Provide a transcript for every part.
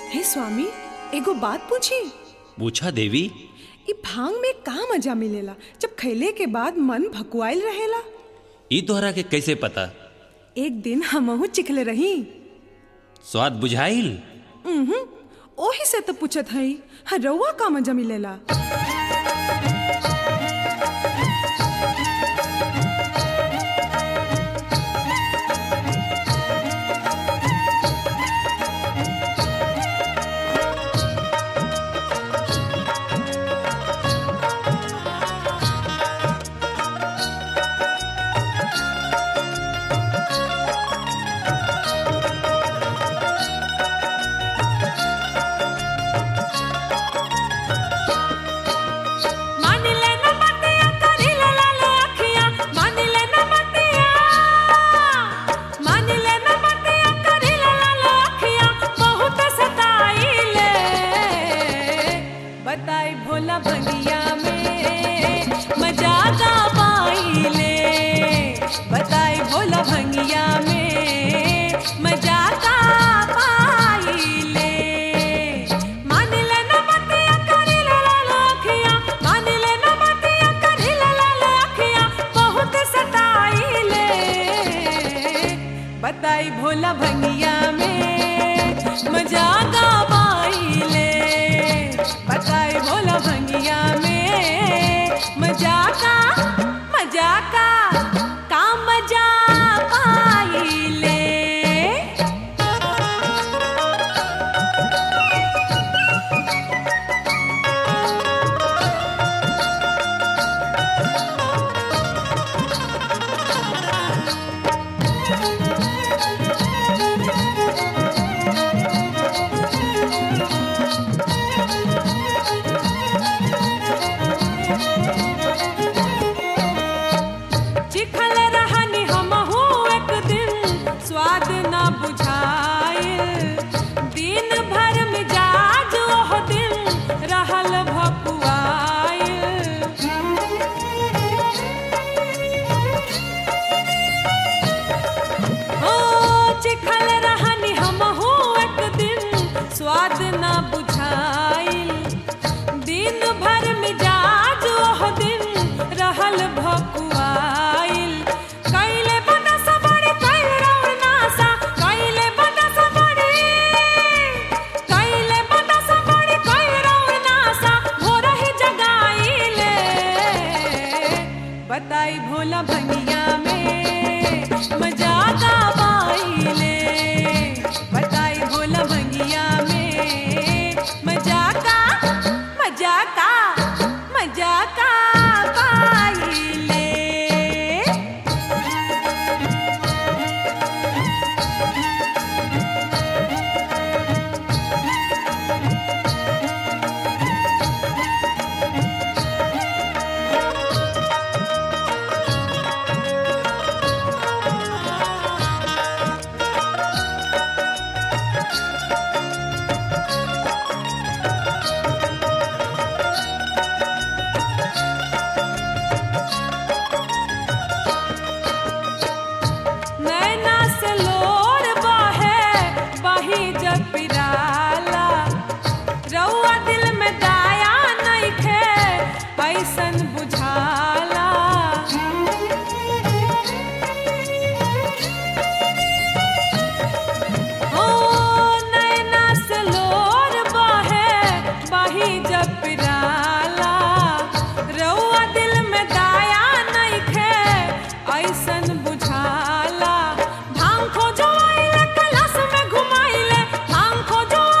हे स्वामी एगो बात पूछी पूछा देवी इ भांग में का मजा मिलेला जब खैले के बाद मन भकुआइल रहेला ई तोहरा के कैसे पता एक दिन हमहू चिखले रही स्वाद बुझाइल उहुं, ओही से तो पूछत हई हाँ रउआ का मजा मिलेला मान ले न मतिया करी ला ला ला अखिया मान ले न मतिया मान ले न मतिया करी ला ला ला अखिया बहुत सताइले बताई भोला भंगिया में मजा गा पाइले बताई भोला भंगिया में मजा का पाइले मान ले न मतिया करी ला ला ला अखिया मान ले न मतिया करी ला ला ला अखिया बहुत सताइले बताई भोला भंगिया में मजा गा पाइले बताई भोला भंगिया में मजा का मजा का का मजा पाइले चिखल रहनी हमहू एक दिन स्वाद न बुझाइल दिन भर मिजाज ओह दिन रहल भकुआइल ओ चिखल रहनी हमहू एक दिन स्वाद न बुझाइल दिन भर मिजाज ओह दिन रहल भकुआइल कैले बना सबड़ी कैल रउर नासा कैले बना सबड़ी कैले बना सबड़ी कैल रउर नासा भोरही जगाइले बताई भोला भंगिया में मजा का पाइले बताई भोला भंगिया में मजा का मजा का मजा का पाइले नैना से लोर बहे बही जब पिराला रउआ दिल में दाया नइखे ऐसन बुझाला ओ नैना से लोर बहे बही जब पिराला रउआ दिल में दाया नइखे ऐसन बुझाला भांग खोजो आइले कलश में घुमाइले भांग खोजो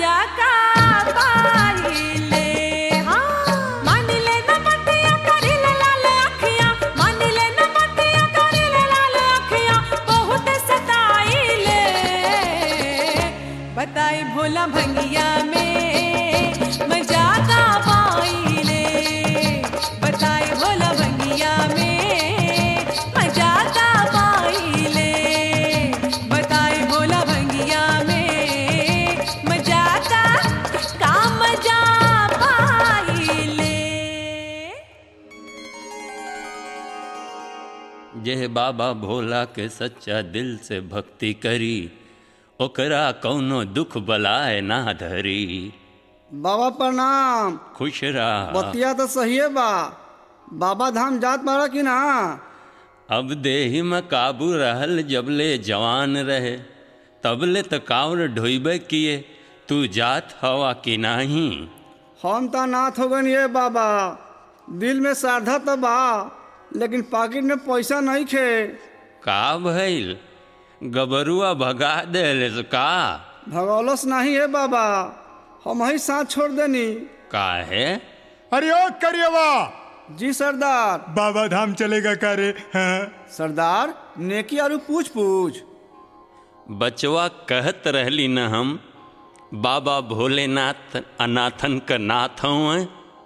मजा का पाइले हाँ मान ले न बतिया करी ले लाल अखियां मान ले न बतिया करी ले लाल अखियां बहुत सताइले बताई भोला भंगिया में मजा का पाइले बताई भोला भंगिया में मजा का पाइले बताई भोला भंगिया में मजा का का मजा पाइले जे बाबा भोला के सच्चा दिल से भक्ति करी ओकरा कौनो दुख बलाए ना धरी बाबा प्रणाम खुश रहा बतिया तो सही है बा बाबा धाम जात बाड़ा कि ना अब देही में काबू रहल जबले जवान रहे तबले त कावर ढोइबे किए तू जात हवा कि नाही हम तो नाथ हो गए ये बाबा दिल में श्रद्धा तो बा लेकिन पॉकेट में पैसा नहीं खे का भइल गबरुआ भगा देले से का भगौलस नहीं है बाबा हम ही साथ छोड़ देनी काहे अरे ओ करियवा जी सरदार बाबा धाम चलेगा का रे हाँ? सरदार नेकी आरू पूछ पूछ बचवा कहत रहली न हम बाबा भोलेनाथ अनाथन का नाथ हूँ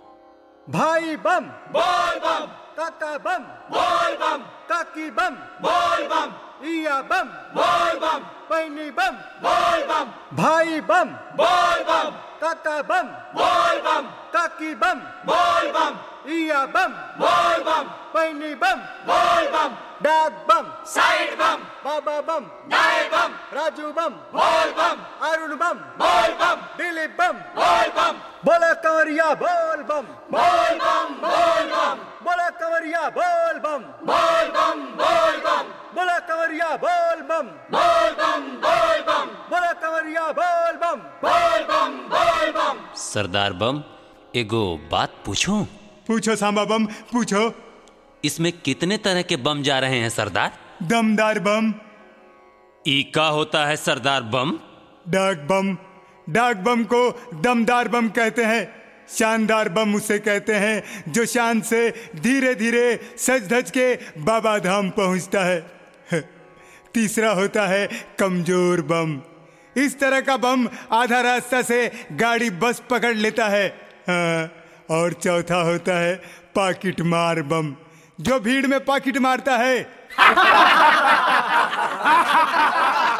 भाई बम बोल बम काका बम बोल बम काकी बम बोल बम इया बम बोल बम पैनी बम बोल बम भाई बम बोल बम काका बम बोल बम काकी बम बोल बम इया बम बोल बम पैनी बम बोल बम डाक बम साइड बम बाबा बम दाए बम राजू बम बोल बम अरुण बम बोल बम दिलीप बम बोल बम बोला कंवरिया बोल बम बोल बम बोल बम बोला कंवरिया बोल बम बोल बम बोल बम बोला कंवरिया बोल बम बोल बम बोल बम बोला कंवरिया बोल बम बोल बम बोल बम सरदार बम एगो बात पूछूं पूछो सांबा बम पूछो इसमें कितने तरह के बम जा रहे हैं सरदार दमदार बम ई का होता है सरदार बम डाक बम डाक बम को दमदार बम कहते हैं शानदार बम उसे कहते हैं जो शान से धीरे धीरे सज धज के बाबा धाम पहुंचता है तीसरा होता है कमजोर बम इस तरह का बम आधा रास्ता से गाड़ी बस पकड़ लेता है हाँ, और चौथा होता है पाकिट मार बम जो भीड़ में पाकिट मारता है